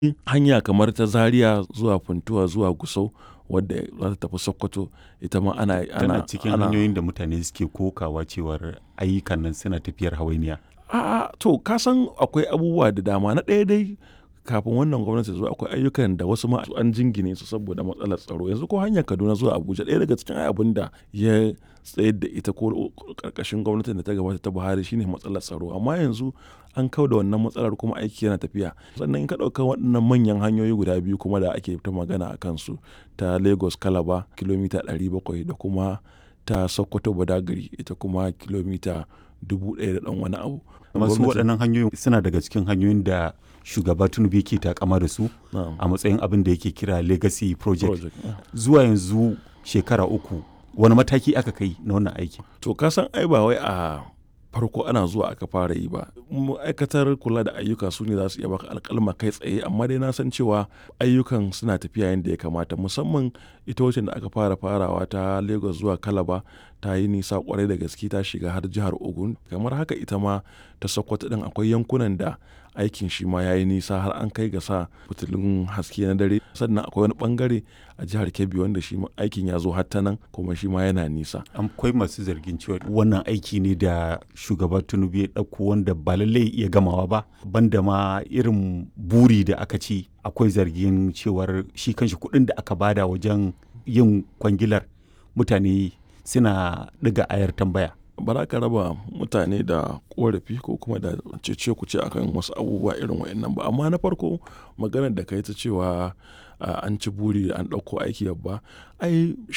hanya kamar ta Zaria zuwa Funtuwa zuwa Gusau wadda za ta tafi Sokoto ita ma ana tana ana cikin ana hanyoyin da mutane suke kokawa cewar ayyukan nan suna tafiyar hawainiya A'a to ka san akwai abubuwa da dama na ɗaya dai kafin wannan gwamnati zuwa akwai ayyukan da wasu ma an jingine su saboda matsalar tsaro yanzu ko hanyar Kaduna zuwa Abuja ɗaya daga cikin abin da ya tsayar da ita ko karkashin gwamnatin da ta gabata ta Buhari shine matsalar tsaro amma yanzu an kau da wannan matsalar kuma aiki yana tafiya sannan in ka ɗauka waɗannan manyan hanyoyi guda biyu kuma da ake ta magana a kansu ta Lagos Calabar kilomita 700 da kuma ta Sokoto Badagry ita kuma kilomita dubu ɗaya da ɗan wani abu. masu Gwamnati- waɗannan hanyoyin suna daga cikin hanyoyin da shugaba tinubu yake takama da su Na'am. a matsayin abin da yake kira legacy project Project, yeah. zuwa yanzu shekara uku wani mataki aka kai na wannan aiki To ka san ai ba wai a farko ana zuwa aka fara yi ba. Ma'aikatar kula da ayyuka su ne za su iya baka alƙalma kai tsaye amma dai na san cewa ayyukan suna tafiya yadda ya kamata musamman ita wacce da aka fara farawa ta Lagos zuwa Calabar ta yi nisa kwarai da gaske ta shiga har jihar Ogun kamar haka ita ma ta Sokoto din akwai yankunan da aikin shi ma ya yi nisa har an kai ga sa fitilun haske na dare sannan akwai wani bangare a jihar Kebbi wanda shi ma aikin ya zo har ta nan kuma shi ma yana nisa. akwai masu zargin cewa wannan aiki ne da shugaba tinubu ya ɗauko wanda ba lallai iya gamawa ba banda ma irin buri da aka ci akwai zargin cewar shi kanshi kuɗin da aka bada wajen yin kwangilar mutane suna ɗiga ayar tambaya ba za ka raba mutane da korafi ko kuma da cece ku ce akan wasu abubuwa irin wa'annan ba amma na farko maganar da ka yi ta cewa a, an ci buri an ɗauko aiki babba ai